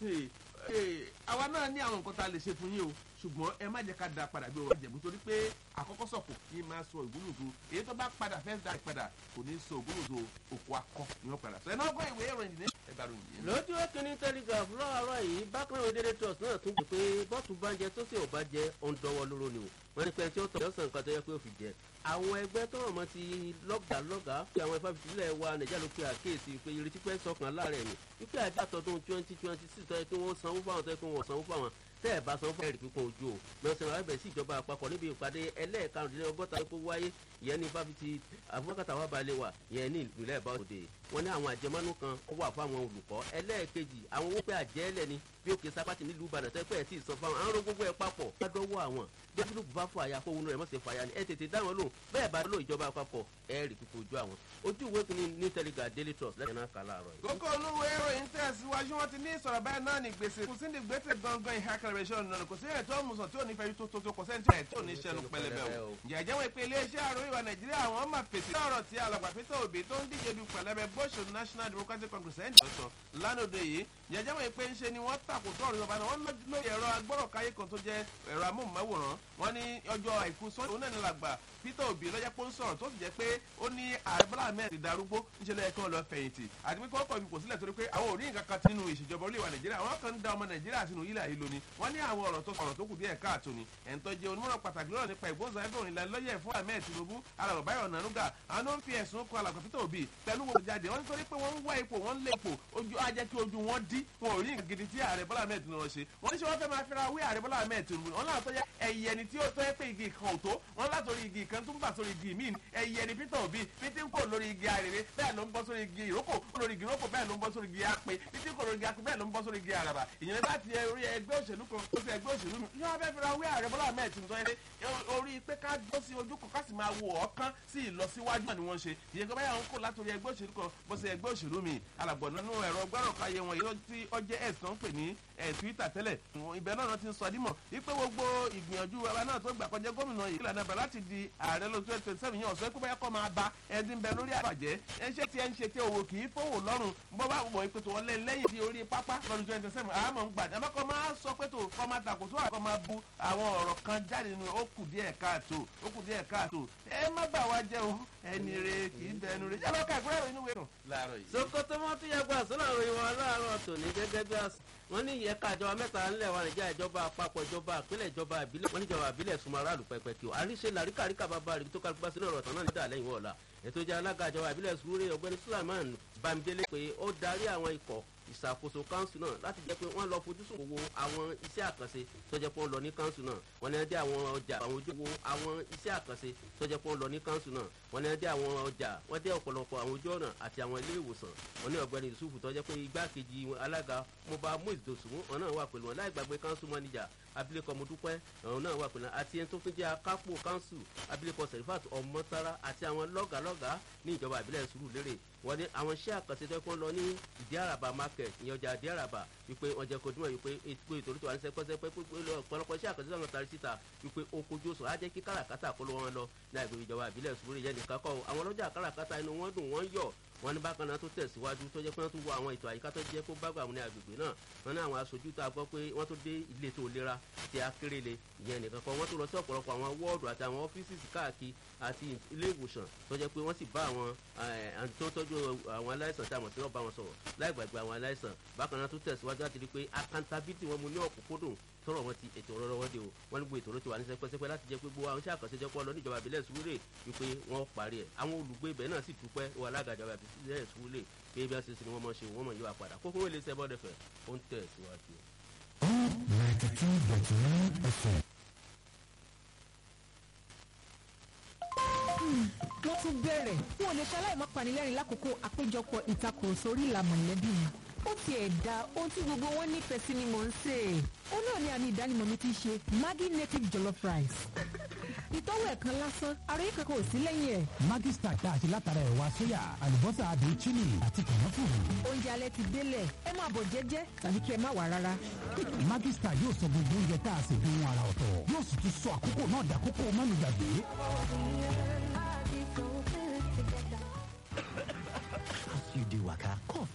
àwa náà ní àwọn nǹkan tá a lè ṣe fún yín o ṣùgbọ́n ẹ má jẹ́ ká da padà bí ọ̀rọ̀ ìjẹ̀bú torí pé àkọ́kọ́ sọ̀kò kí n máa sọ ògúnlùdù èyí tó bá padà fẹ́ da padà kò ní sọ ògúnlùdù òkú akọ ni wọ́n padà sọ ẹ̀ náà gbọ́ ìwé ìròyìn ní ẹgbàá ròyìn yìí. lójú ẹkìnní telegraph lọ́wọ́rọ́ yìí bákan náà dédé trust náà tún gbé pé bọ́ọ̀tù bá ń jẹ tó sì ò bá jẹ ọ̀ǹdọ́wọ́ lóró ni o wọ́n ní pé tí ó tọ̀ lọ́sàn nǹkan tó yẹ pé ó fi jẹ àwọn ẹgbẹ́ tọrọ mọ ti lọ́gàá lọ́gàá fi àwọn ìfàfitì ilẹ̀ wa nàìjíríà ló pe àkíyèsí pé ìrètí pẹ́ sọkàn láàrẹ̀ ni wípé àjọ àtọ̀dún twenty twenty six tọ́ yẹ kí wọ́n sanwó fáwọn tọ́ yẹ kí wọ́n sanwó fáwọn tẹ́ ẹ̀ bá sanwó fún ẹ̀rì pípọ́n ojú o mẹ́sàn-án arábẹ̀ sí ìjọba àpapọ̀ níbi ìpàdé ẹlẹ́ẹ̀karùndínlọ́gọ́ta tó wáyé ìyẹn ní fáfitì abúkàtà wà balẹ̀ wà ìyẹn ní ìpínlẹ̀ ìbáwòde wọn ní àwọn àjẹmọ́nú kan wà fún àwọn olùkọ́ ẹlẹ́ẹ̀kejì àwọn owó pé àjẹ́lẹ̀ ni bí òkè sápátì nílùú ìbàdàn tẹ́ pẹ́ ẹ̀ tí ì sọ fáwọn àwọn gbogbo ẹ̀ papọ̀ ládọ́wọ́ àwọn jẹ́fúlù bá fọ àyà kóhun rẹ̀ mọ̀sẹ̀ fàyà ni ẹ tètè dá wọn lò bẹ́ẹ̀ bá lò ìjọba àpapọ̀ ẹ rí pípọ̀ ojú àwọn ojú ìwé kìíní ní telegram daily trust lẹ́yìn náà kà láàárọ̀ yìí. kókó olúwo ìròyìn tẹ̀síwájú wọn ti ní ìsọ̀rọ̀ báyìí náà ní gbèsè kò sí ní gbèsè gangan ìhà kẹrẹ̀ṣẹ̀ ọ̀nà kò sí ẹ̀ tó mùsọ̀ tí ò ní fẹ́ tó tó tó kò sẹ́ni tí ẹ̀ tó ní sẹ́nu pẹlẹbẹ o. jẹ̀jẹ̀ wọn pé iléeṣẹ́ àròyìn wa nàìjíríà àwọn máa fèsì lọ́rọ̀ tí alàgbà pété òbí tó ń díje du pẹlẹbẹ bóṣù national democratic congress ẹ̀ ń sọ lánàá yìí jẹ̀jẹ̀ wọn pé ń ṣe ni wọ́n tàkò tó ọ̀rọ̀ ìjọba náà wọ́n lórí ẹ̀rọ agbọ́rọ̀káyé kan tó jẹ́ ẹ̀rọ amóhùnmáwòrán wọ́n ní ọjọ́ àìkú sọ́ọ́ òun náà ní làgbà peter obi lọ́jọ́ pé ó ń sọ̀rọ̀ tó sì jẹ́ pé ó ní ààrẹ bọ́lá ahmed ti darúgbó níṣẹ́ lẹ́yìn kan lọ fẹ̀yìntì àti pé kọ́kọ́ ibi kò sílẹ̀ torí pé àwọn ò rí nǹkan kan nínú ìṣèjọba orílẹ̀-èdè nàìjíríà àwọn kan ń da ọmọ nàìjíríà sínú ilẹ̀ yìí lónìí wọ́n ní àwọn ọ̀rọ̀ tó sọ̀rọ̀ tó kù díẹ̀ káàtó ni ẹ̀ń tó jẹ́ onímọ̀ràn pàtàkì lọ́rọ̀ nípa ìgbóhùnsáfẹ́ òrìnlá lọ́yẹ̀ fún ahmed tinubu alàgbà báyọ̀ nànúgà àwọn ló ń fi ẹ̀sùn kan alàgbà peter obi pẹ̀lú wọn jáde wọ́n nítorí pé wọ́n ń wá ipò wọ́n ń lé ipò ojú ajẹ́ kí ojú wọn dí wọn ò rí nǹkan gidi tí ààrẹ bọ́lá ahmed tinubu ṣe wọ́n ní ṣe wọ́n fẹ́ máa fẹ́ra wí ààrẹ bọ́lá ahmed tinubu wọn náà tó yẹ ẹ̀yẹ ni tí ó tó yẹ pé igi kan ò tó wọn látòrí igi kan tó ń bà sórí igi míì ẹ̀yẹ ni peter obi pété ń kò lórí igi àrèrè bẹ́ẹ̀ ló ń bọ́ sórí igi ìrókò lórí igi ìrókò bẹ́ẹ̀ ló ń bọ́ sórí igi àpè pété ń kò lórí igi àpè bẹ́ẹ̀ ló ń bọ́ sórí igi àràbà ìyẹn láti orí ẹgbẹ́ òṣèlú kan tó fi ẹgbẹ́ òṣèlú mi yóò fẹ́ fira wí ààrẹ bọ́lá ahmed tinubu yẹn orí pé ká gbọ́ sí ojú kan ká sì máa wo ọ̀kan sí ìlọsíwájú náà ni wọ́n ṣe ìyẹn kọ́ báyà ń kó látòrí ẹgbẹ́ òṣèlú kan bọ́ sí ẹgbẹ́ òṣèlú mi alàgbọ̀n nínú ẹ̀rọ gbọ́rọ̀káyé wọn yìí tí ọjẹ́ ẹ̀ tó ń pè ní twitter tẹ́lẹ̀ ibẹ̀ náà ti ń sọ dímọ̀ wípé gbogbo ìgbìyànjú wa náà tó gbà kọjá gómìnà yìí ìlànà bẹ̀ láti di ààrẹ lọ twenty twenty seven yẹn ọ̀sọ́ pé báyà kọ́ máa ba ẹni bẹ lórí àbàjẹ́ ẹ ṣe tí ẹ ń ṣe tí owó kì í fowó lọ́rùn bọ́ bá wọ̀ pé tó wọ́n lé lẹ́yìn tí orí pápá lọ́dún twenty seven àmọ́ ń gbà àmọ́ kọ́ máa sọ pé tó kọ́ máa tàkó tó àkọ́ máa bu àwọn ọ̀rọ̀ kan jáde nínú ó kù díẹ̀ káàtó ó kù díẹ̀ káàtó ẹ má bà wá jẹ́ o ẹni re kì í bẹnu re yálọ́ ká ìgbéyàwó inú wẹ̀rùn láàárọ̀ yìí. sokoto wọn tún yàgbọ́ àsọ́nà àwọn ìwọ̀n aláàárọ̀ tòní gẹ́gẹ́ bí wọ́n ní ìyẹ́ka ìjọba mẹ́ta ńlẹ̀ wa nàìjíríà ìjọba àpapọ̀ ìjọba àpilẹ̀ ìjọba ìbílẹ̀ wọ́n ní ìjọba ìbílẹ̀ súnmọ́ aráàlú pẹ́pẹ́ kí o àríṣe làríkàríkà bàbá rẹ̀ tó kálukú bá sínú ọ̀rọ̀ tán náà nídà lẹ́yìn wọ̀ọ́la ètò ìjà alága ìjọba ìbílẹ̀ sùúrù ọ̀gbẹ́ni sulaiman bámidélé pé ó darí àwọn ikọ̀ ìṣàkóso káńsù náà láti jẹ́ pé wọ́n lọ fojúsùn wo àwọn iṣẹ́ àkànṣe tó jẹ́ pé wọ́n lọ ní káńsù náà wọ́n ní ẹdí àwọn ọjà àwọn ojú wo àwọn iṣẹ́ àkànṣe tó jẹ́ pé wọ́n lọ ní káńsù náà wọ́n ní ẹdí àwọn ọjà wọ́n dé ọ̀pọ̀lọpọ̀ àwọn ojú ọ̀nà àti àwọn ilé ìwòsàn wọ́n ní ọ̀gbẹ́ni yusufu tó jẹ́ pé igbákejì alága moba moise dosunmu wọn náà wà pẹ̀lú wọn láì gbàgbé káńsù mọ́níjà abilékọ mọ́dúpẹ́ àwọn náà wà pẹ̀lú àti ẹni tó fi jẹ́ akápò káńsù abilékọ serifat ọmọtara àti àwọn lọ́gàlọ́gà ní ìjọba ìbílẹ̀ sùúrù lérè wọ́n ní àwọn iṣẹ́ àkànṣe tó kún lọ ní ìdí àràbà market ìyẹn ọjà ìdí àràbà wípé wọ́n jẹ́ kojú mọ́ wípé ètò ìtòrí tó wà ní sẹ́pẹ́sẹ́pẹ́ pípé ọ̀pọ̀lọpọ̀ iṣẹ́ àkànṣe tó tari síta wípé ó kojú oṣù á jẹ́ kí káràkátà kó ló wọn lọ ní àgbègbè ìjọba ìbílẹ̀ sùúrù yẹn nìkan kọ́ àwọn ọlọ́jà káràkátà inú wọn dùn wọ́n yọ̀ wọn ní bákan náà tó tẹ̀síwájú tó jẹ́ pé wọ́n tún wọ àwọn ètò àyíká tó jẹ́ kó bágbà ní agbègbè náà wọn ní àwọn aṣojú tá a gbọ́ pé wọ́n tó dé ilé tó lera ti akérèlé ìyẹn nìkan kan wọ́n tó lọ sí ọ̀pọ̀lọpọ̀ àwọn wọ́ọ̀dù àti àwọn ọ́fíìsì káàkiri àti ilé ìwòsàn tó jẹ́ pé wọ́n sì bá àwọn tó tọ́jú àwọn aláìsàn tí a mọ̀ sí náà bá wọn sọ̀rọ̀ láì gbàgbé àwọn aláìsàn bákan náà tó tẹ̀síwájú láti rí pé accountability wọn mú ní ọ̀kúnkúndùn tọrọ wọn ti ètò ọ̀rọ̀ wọn dé o wọn ní gbogbo ètò ọ̀rọ̀ ti wà ní sẹpẹsẹpẹ láti jẹ pé gbogbo àwọn iṣẹ́ àkànṣe jẹ́ pọ́ lọ níjọba ìbílẹ̀ sùúrè wípé wọ́n parí ẹ̀ àwọn olùgbé ibẹ̀ náà sì dúpẹ́ wọ alága ìjọba ìbílẹ̀ sùúrè pé bí wọ́n ṣe sin wọ́n mọ̀ ṣe wọ́n mọ̀ yóò padà kókó wọlé iṣẹ́ bọ́ọ̀dẹ̀ fẹ̀ ó ń tẹ̀ síwájú. ninety two dot nine fm. wọ́n tún bẹ̀rẹ̀ wọn ò lè ṣaláì má panilẹ́rìn lákòókò àpéjọpọ̀ ìtakùrọ̀sọ orí ìlànà mọ̀lẹ́bí mi ó ti ẹ̀ da ohun tí gbogbo wọn nífẹ̀ẹ́ sí ni mò ń sè é. ó náà ní àmì ìdánimọ̀ mi ti ṣe maggi native jollof rice. ìtọ́wò ẹ̀kan lásán àròyé kankan ò sí lẹ́yìn ẹ̀. Maggi Star tá a ṣe látara ẹ̀wà sóyà àlùbọ́sà àdùn chili àti kànáfùrù. oúnjẹ alẹ́ ti délẹ̀ ẹ máa bọ̀ jẹ́jẹ́ tàbí kí ẹ má wà rárá. Maggi Star yóò sọ gbogbo oúnjẹ tá a ṣe bí wọn ara ọ̀tọ̀ yóò sì tún sọ àkókò náà dàkókò mọ́nùgbàgbé. As you dey waka, cough